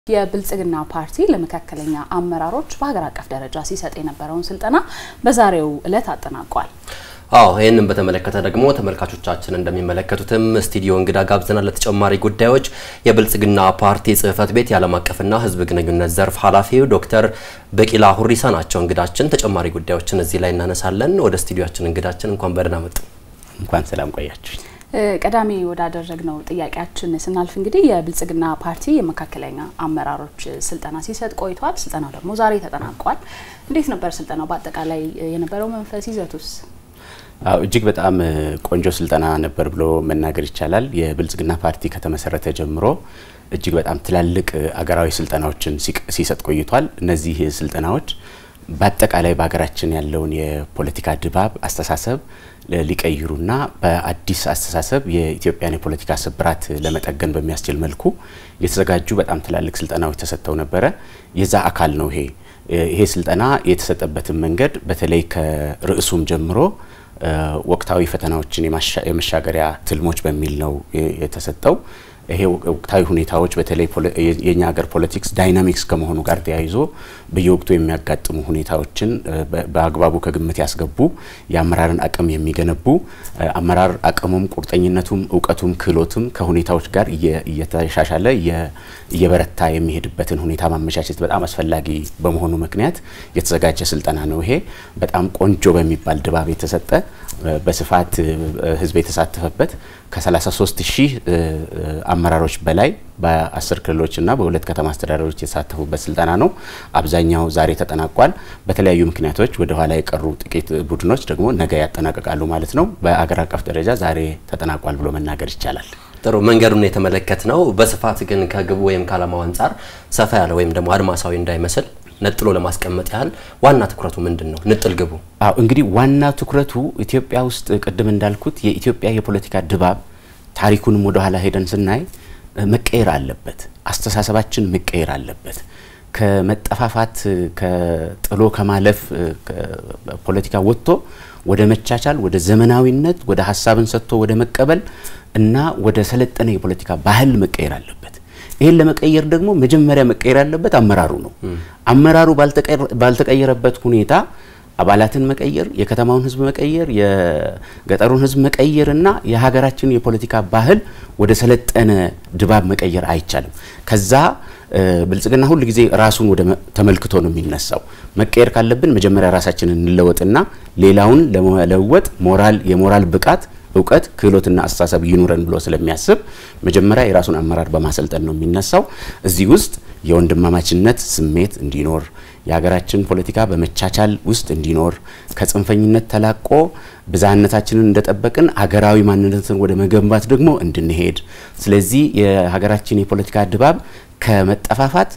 የብልጽግና ፓርቲ ለመካከለኛ አመራሮች በሀገር አቀፍ ደረጃ ሲሰጥ የነበረውን ስልጠና በዛሬው ዕለት አጠናቋል። አዎ ይህንን በተመለከተ ደግሞ ተመልካቾቻችን እንደሚመለከቱትም ስቱዲዮ እንግዳ ጋብዘናል። ለተጨማሪ ጉዳዮች የብልጽግና ፓርቲ ጽህፈት ቤት የዓለም አቀፍና ሕዝብ ግንኙነት ዘርፍ ኃላፊው ዶክተር በቂላ ሁሪሳ ናቸው እንግዳችን። ተጨማሪ ጉዳዮችን እዚህ ላይ እናነሳለን። ወደ ስቱዲዮችን እንግዳችን እንኳን በደህና መጡ። እንኳን ሰላም ቆያችሁ። ቀዳሚ ወዳደረግነው ጥያቄያችን ስናልፍ እንግዲህ የብልጽግና ፓርቲ የመካከለኛ አመራሮች ስልጠና ሲሰጥ ቆይቷል። ስልጠናው ደግሞ ዛሬ ተጠናቋል። እንዴት ነበር ስልጠናው? በአጠቃላይ የነበረው መንፈስ ይዘቱስ? አዎ እጅግ በጣም ቆንጆ ስልጠና ነበር ብሎ መናገር ይቻላል። የብልጽግና ፓርቲ ከተመሰረተ ጀምሮ እጅግ በጣም ትላልቅ አገራዊ ስልጠናዎችን ሲሰጥ ቆይቷል። እነዚህ ስልጠናዎች በአጠቃላይ በሀገራችን ያለውን የፖለቲካ ድባብ፣ አስተሳሰብ ሊቀይሩና በአዲስ አስተሳሰብ የኢትዮጵያን የፖለቲካ ስብራት ለመጠገን በሚያስችል መልኩ የተዘጋጁ በጣም ትላልቅ ስልጠናዎች ተሰጥተው ነበረ። የዛ አካል ነው ይሄ ይሄ ስልጠና የተሰጠበትን መንገድ በተለይ ከርዕሱም ጀምሮ ወቅታዊ ፈተናዎችን የመሻገሪያ ትልሞች በሚል ነው የተሰጠው። ይሄ ወቅታዊ ሁኔታዎች በተለይ የኛ ሀገር ፖለቲክስ ዳይናሚክስ ከመሆኑ ጋር ተያይዞ በየወቅቱ የሚያጋጥሙ ሁኔታዎችን በአግባቡ ከግምት ያስገቡ የአመራርን አቅም የሚገነቡ አመራር አቅሙም ቁርጠኝነቱም እውቀቱም ክህሎቱም ከሁኔታዎች ጋር እየተሻሻለ እየበረታ የሚሄድበትን ሁኔታ ማመቻቸት በጣም አስፈላጊ በመሆኑ ምክንያት የተዘጋጀ ስልጠና ነው። ይሄ በጣም ቆንጆ በሚባል ድባብ የተሰጠ በስፋት ህዝብ የተሳተፈበት ከ33 ሺህ አመራሮች በላይ በአስር ክልሎችና በሁለት ከተማ አስተዳደሮች የተሳተፉበት ስልጠና ነው። አብዛኛው ዛሬ ተጠናቋል። በተለያዩ ምክንያቶች ወደ ኋላ የቀሩ ጥቂት ቡድኖች ደግሞ ነገ ያጠናቀቃሉ ማለት ነው። በአገር አቀፍ ደረጃ ዛሬ ተጠናቋል ብሎ መናገር ይቻላል። ጥሩ መንገዱን የተመለከት ነው። በስፋት ግን ከግቡ ወይም ከዓላማው አንጻር ሰፋ ያለ ወይም ደግሞ አድማሳዊ እንዳይመስል ነጥሎ ለማስቀመጥ ያህል ዋና ትኩረቱ ምንድን ነው? ንጥል ግቡ? አዎ እንግዲህ ዋና ትኩረቱ ኢትዮጵያ ውስጥ ቅድም እንዳልኩት የኢትዮጵያ የፖለቲካ ድባብ ታሪኩንም ወደ ኋላ ሄደን ስናይ መቀየር አለበት። አስተሳሰባችን መቀየር አለበት። ከመጠፋፋት ከጥሎ ከማለፍ ፖለቲካ ወጥቶ ወደ መቻቻል፣ ወደ ዘመናዊነት፣ ወደ ሀሳብን ሰጥቶ ወደ መቀበል እና ወደ ሰለጠነ የፖለቲካ ባህል መቀየር አለበት። ይህን ለመቀየር ደግሞ መጀመሪያ መቀየር ያለበት አመራሩ ነው። አመራሩ ባልተቀየረበት ሁኔታ አባላትን መቀየር፣ የከተማውን ሕዝብ መቀየር፣ የገጠሩን ሕዝብ መቀየር እና የሀገራችን የፖለቲካ ባህል ወደ ሰለጠነ ድባብ መቀየር አይቻልም። ከዛ ብልጽግና ሁል ጊዜ ራሱን ወደ ተመልክቶ ነው የሚነሳው። መቀየር ካለብን መጀመሪያ ራሳችንን እንለወጥና ሌላውን ለመለወጥ ሞራል የሞራል ብቃት እውቀት ክህሎትና አስተሳሰብ ይኑረን ብሎ ስለሚያስብ መጀመሪያ የራሱን አመራር በማሰልጠን ነው የሚነሳው። እዚህ ውስጥ የወንድማማችነት ስሜት እንዲኖር የሀገራችን ፖለቲካ በመቻቻል ውስጥ እንዲኖር ከጽንፈኝነት ተላቆ ብዝሃነታችንን እንደጠበቅን ሀገራዊ ማንነትን ወደ መገንባት ደግሞ እንድንሄድ ስለዚህ የሀገራችን የፖለቲካ ድባብ ከመጠፋፋት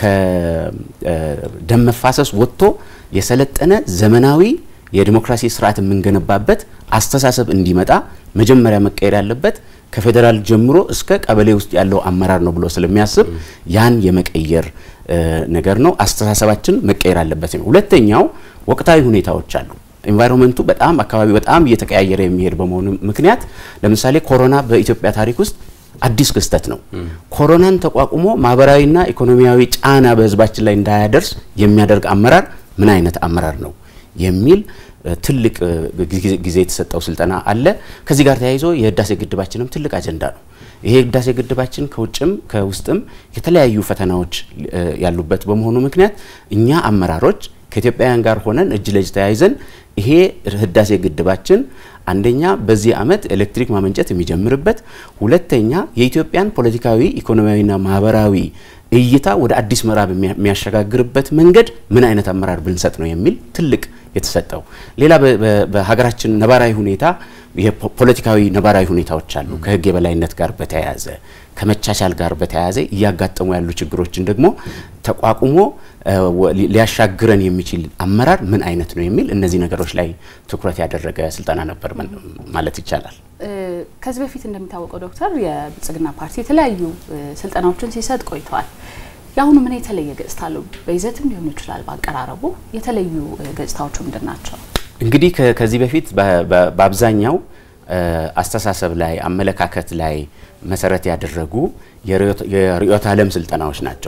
ከደም መፋሰስ ወጥቶ የሰለጠነ ዘመናዊ የዲሞክራሲ ስርዓት የምንገነባበት አስተሳሰብ እንዲመጣ መጀመሪያ መቀየር ያለበት ከፌዴራል ጀምሮ እስከ ቀበሌ ውስጥ ያለው አመራር ነው ብሎ ስለሚያስብ ያን የመቀየር ነገር ነው። አስተሳሰባችን መቀየር አለበት ነው። ሁለተኛው ወቅታዊ ሁኔታዎች አሉ። ኤንቫይሮንመንቱ በጣም አካባቢ በጣም እየተቀያየረ የሚሄድ በመሆኑ ምክንያት ለምሳሌ ኮሮና በኢትዮጵያ ታሪክ ውስጥ አዲስ ክስተት ነው። ኮሮናን ተቋቁሞ ማህበራዊና ኢኮኖሚያዊ ጫና በህዝባችን ላይ እንዳያደርስ የሚያደርግ አመራር ምን አይነት አመራር ነው የሚል ትልቅ ጊዜ የተሰጠው ስልጠና አለ። ከዚህ ጋር ተያይዞ የህዳሴ ግድባችንም ትልቅ አጀንዳ ነው። ይሄ ህዳሴ ግድባችን ከውጭም ከውስጥም የተለያዩ ፈተናዎች ያሉበት በመሆኑ ምክንያት እኛ አመራሮች ከኢትዮጵያውያን ጋር ሆነን እጅ ለእጅ ተያይዘን ይሄ ህዳሴ ግድባችን አንደኛ በዚህ ዓመት ኤሌክትሪክ ማመንጨት የሚጀምርበት፣ ሁለተኛ የኢትዮጵያን ፖለቲካዊ ኢኮኖሚያዊና ማህበራዊ እይታ ወደ አዲስ ምዕራብ የሚያሸጋግርበት መንገድ ምን አይነት አመራር ብንሰጥ ነው የሚል ትልቅ የተሰጠው። ሌላ በሀገራችን ነባራዊ ሁኔታ የፖለቲካዊ ነባራዊ ሁኔታዎች አሉ። ከህግ የበላይነት ጋር በተያያዘ ከመቻቻል ጋር በተያያዘ እያጋጠሙ ያሉ ችግሮችን ደግሞ ተቋቁሞ ሊያሻግረን የሚችል አመራር ምን አይነት ነው የሚል እነዚህ ነገሮች ላይ ትኩረት ያደረገ ስልጠና ነበር ማለት ይቻላል። ከዚህ በፊት እንደሚታወቀው ዶክተር የብልጽግና ፓርቲ የተለያዩ ስልጠናዎችን ሲሰጥ ቆይተዋል። የአሁኑ ምን የተለየ ገጽታ አለው? በይዘትም ሊሆን ይችላል፣ በአቀራረቡ የተለዩ ገጽታዎቹ ምንድን ናቸው? እንግዲህ ከዚህ በፊት በአብዛኛው አስተሳሰብ ላይ አመለካከት ላይ መሰረት ያደረጉ የርዕዮተ ዓለም ስልጠናዎች ናቸው።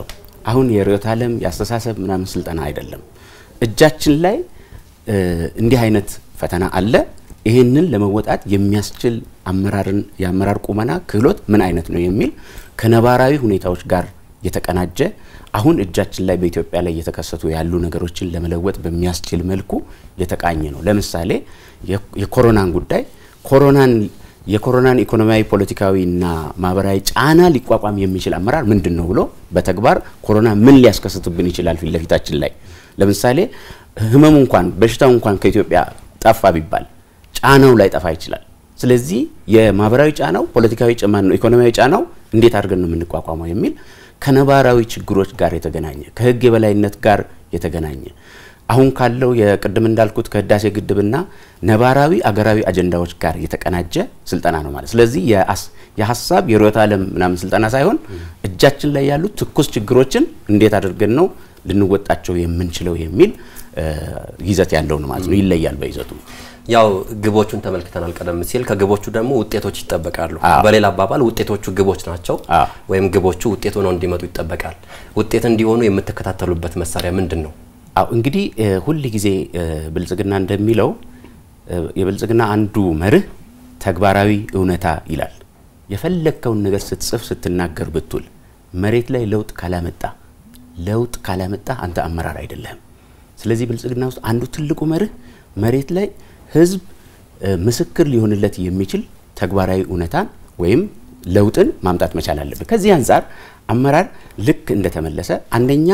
አሁን የርዕዮተ ዓለም የአስተሳሰብ ምናምን ስልጠና አይደለም። እጃችን ላይ እንዲህ አይነት ፈተና አለ። ይህንን ለመወጣት የሚያስችል አመራርን የአመራር ቁመና ክህሎት ምን አይነት ነው የሚል ከነባራዊ ሁኔታዎች ጋር የተቀናጀ አሁን እጃችን ላይ በኢትዮጵያ ላይ እየተከሰቱ ያሉ ነገሮችን ለመለወጥ በሚያስችል መልኩ የተቃኘ ነው። ለምሳሌ የኮሮናን ጉዳይ ኮሮናን የኮሮናን ኢኮኖሚያዊ፣ ፖለቲካዊና ማህበራዊ ጫና ሊቋቋም የሚችል አመራር ምንድን ነው ብሎ በተግባር ኮሮና ምን ሊያስከስትብን ይችላል ፊት ለፊታችን ላይ ለምሳሌ ህመሙ እንኳን በሽታው እንኳን ከኢትዮጵያ ጠፋ ቢባል ጫናው ላይ ጠፋ ይችላል። ስለዚህ የማህበራዊ ጫናው፣ ፖለቲካዊ ጫና ነው፣ ኢኮኖሚያዊ ጫናው እንዴት አድርገን ነው የምንቋቋመው የሚል ከነባራዊ ችግሮች ጋር የተገናኘ ከህግ የበላይነት ጋር የተገናኘ አሁን ካለው የቅድም እንዳልኩት ከህዳሴ ግድብና ነባራዊ አገራዊ አጀንዳዎች ጋር የተቀናጀ ስልጠና ነው ማለት። ስለዚህ የሀሳብ የርዕዮተ ዓለም ምናምን ስልጠና ሳይሆን እጃችን ላይ ያሉ ትኩስ ችግሮችን እንዴት አድርገን ነው ልንወጣቸው የምንችለው የሚል ይዘት ያለው ነው ማለት ነው። ይለያል በይዘቱ። ያው ግቦቹን ተመልክተናል ቀደም ሲል። ከግቦቹ ደግሞ ውጤቶች ይጠበቃሉ። በሌላ አባባል ውጤቶቹ ግቦች ናቸው፣ ወይም ግቦቹ ውጤት ሆነው እንዲመጡ ይጠበቃል። ውጤት እንዲሆኑ የምትከታተሉበት መሳሪያ ምንድን ነው? አው እንግዲህ ሁል ጊዜ ብልጽግና እንደሚለው የብልጽግና አንዱ መርህ ተግባራዊ እውነታ ይላል። የፈለግከውን ነገር ስትጽፍ ስትናገር ብትውል መሬት ላይ ለውጥ ካላመጣ ለውጥ ካላመጣ አንተ አመራር አይደለህም። ስለዚህ ብልጽግና ውስጥ አንዱ ትልቁ መርህ መሬት ላይ ህዝብ ምስክር ሊሆንለት የሚችል ተግባራዊ እውነታን ወይም ለውጥን ማምጣት መቻል አለብን። ከዚህ አንጻር አመራር ልክ እንደተመለሰ አንደኛ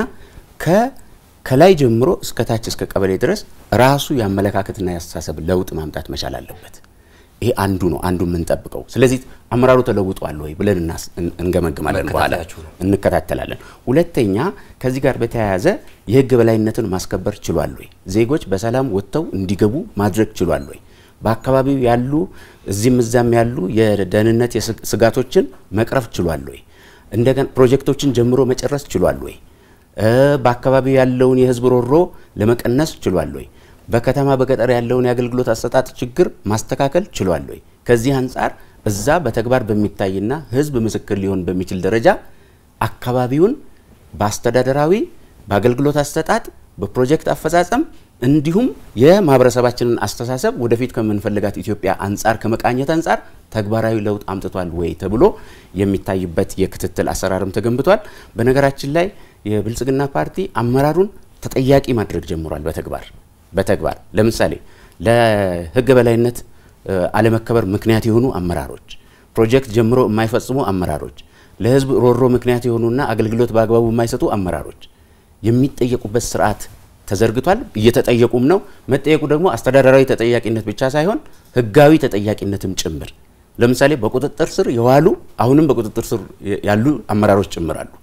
ከላይ ጀምሮ እስከ ታች እስከ ቀበሌ ድረስ ራሱ የአመለካከትና የአስተሳሰብ ለውጥ ማምጣት መቻል አለበት። ይሄ አንዱ ነው፣ አንዱ የምንጠብቀው። ስለዚህ አመራሩ ተለውጧል ወይ ብለን እንገመግማለን፣ በኋላ እንከታተላለን። ሁለተኛ ከዚህ ጋር በተያያዘ የህግ በላይነትን ማስከበር ችሏል ወይ? ዜጎች በሰላም ወጥተው እንዲገቡ ማድረግ ችሏል ወይ? በአካባቢው ያሉ እዚህም እዛም ያሉ የደህንነት ስጋቶችን መቅረፍ ችሏል ወይ? እንደገና ፕሮጀክቶችን ጀምሮ መጨረስ ችሏል ወይ? በአካባቢው ያለውን የህዝብ ሮሮ ለመቀነስ ችሏል ወይ? በከተማ በገጠር ያለውን የአገልግሎት አሰጣጥ ችግር ማስተካከል ችሏል ወይ? ከዚህ አንጻር እዛ በተግባር በሚታይና ህዝብ ምስክር ሊሆን በሚችል ደረጃ አካባቢውን በአስተዳደራዊ በአገልግሎት አሰጣጥ በፕሮጀክት አፈጻጸም እንዲሁም የማህበረሰባችንን አስተሳሰብ ወደፊት ከምንፈልጋት ኢትዮጵያ አንጻር ከመቃኘት አንጻር ተግባራዊ ለውጥ አምጥቷል ወይ ተብሎ የሚታይበት የክትትል አሰራርም ተገንብቷል። በነገራችን ላይ የብልጽግና ፓርቲ አመራሩን ተጠያቂ ማድረግ ጀምሯል። በተግባር በተግባር ለምሳሌ ለህግ በላይነት አለመከበር ምክንያት የሆኑ አመራሮች፣ ፕሮጀክት ጀምሮ የማይፈጽሙ አመራሮች፣ ለህዝብ ሮሮ ምክንያት የሆኑና አገልግሎት በአግባቡ የማይሰጡ አመራሮች የሚጠየቁበት ስርዓት ተዘርግቷል። እየተጠየቁም ነው። መጠየቁ ደግሞ አስተዳደራዊ ተጠያቂነት ብቻ ሳይሆን ህጋዊ ተጠያቂነትም ጭምር። ለምሳሌ በቁጥጥር ስር የዋሉ አሁንም በቁጥጥር ስር ያሉ አመራሮች ጭምር አሉ።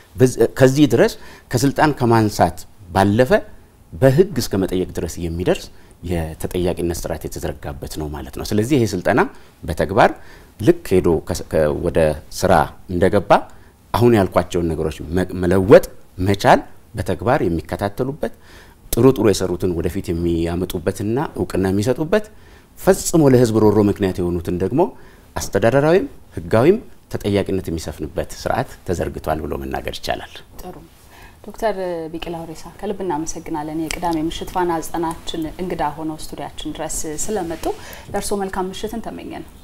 ከዚህ ድረስ ከስልጣን ከማንሳት ባለፈ በህግ እስከ መጠየቅ ድረስ የሚደርስ የተጠያቂነት ስርዓት የተዘረጋበት ነው ማለት ነው። ስለዚህ ይሄ ስልጠና በተግባር ልክ ሄዶ ወደ ስራ እንደገባ አሁን ያልኳቸውን ነገሮች መለወጥ መቻል በተግባር የሚከታተሉበት ጥሩ ጥሩ የሰሩትን ወደፊት የሚያመጡበትና እውቅና የሚሰጡበት ፈጽሞ ለህዝብ ሮሮ ምክንያት የሆኑትን ደግሞ አስተዳደራዊም ህጋዊም ተጠያቂነት የሚሰፍንበት ስርዓት ተዘርግቷል ብሎ መናገር ይቻላል። ጥሩ ዶክተር ቢቂላ ሁሪሳ ከልብ እናመሰግናለን። የቅዳሜ ምሽት ፋና ዘጠናችን እንግዳ ሆነው ስቱዲያችን ድረስ ስለመጡ ለእርስዎ መልካም ምሽትን ተመኘን።